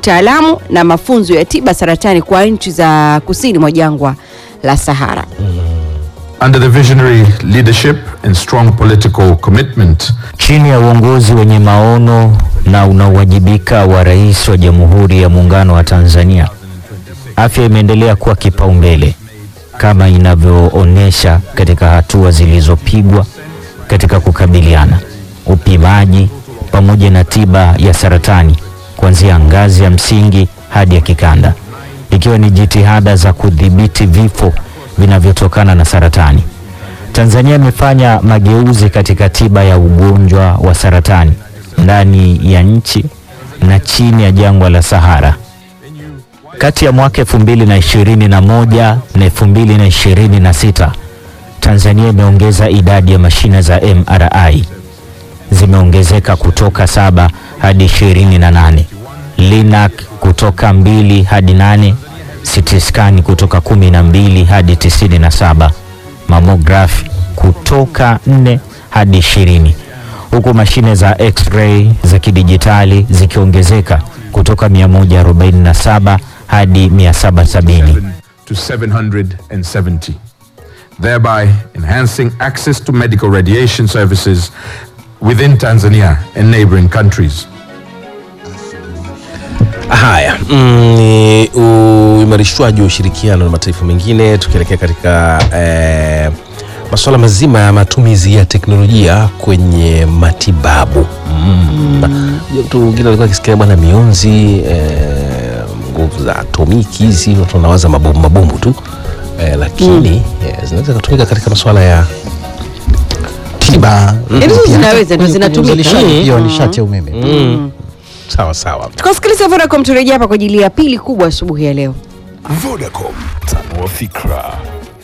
utaalamu na mafunzo ya tiba saratani kwa nchi za kusini mwa jangwa la Sahara. Under the visionary leadership and strong political commitment Chini ya uongozi wenye maono na unaowajibika wa Rais wa Jamhuri ya Muungano wa Tanzania, afya imeendelea kuwa kipaumbele kama inavyoonyesha katika hatua zilizopigwa katika kukabiliana, upimaji pamoja na tiba ya saratani kuanzia ngazi ya msingi hadi ya kikanda, ikiwa ni jitihada za kudhibiti vifo vinavyotokana na saratani. Tanzania imefanya mageuzi katika tiba ya ugonjwa wa saratani ndani ya nchi na chini ya jangwa la Sahara. Kati ya mwaka 2021 na 2026, Tanzania imeongeza idadi ya mashine za MRI zimeongezeka kutoka saba hadi 28, Linac kutoka mbili hadi nane, CT scan kutoka 12 hadi 97, mammograph kutoka 4 hadi 20, huku mashine za x-ray za kidijitali zikiongezeka kutoka 147 hadi 770. to 770, thereby enhancing access to medical radiation services within Tanzania and neighboring countries. Haya, mm, ni uimarishwaji wa ushirikiano na mataifa mengine tukielekea katika eh, masuala mazima ya matumizi ya teknolojia kwenye matibabu. Mm. Unajua Mtu mwingine alikuwa akisikia bwana mionzi eh, nguvu za atomiki hizi, watu wanawaza mabomu mabomu tu eh, lakini eh, zinaweza kutumika katika masuala ya tiba Yaani hizo pia zinaweza, hata ndo kwenye zinatumika. uzalishaji pia wa Mm. nishati ya umeme mm. sawa sawa. Tukasikiliza Vodacom, turejea hapa kwa ajili ya pili kubwa asubuhi ya leo. Vodacom, tanua fikra.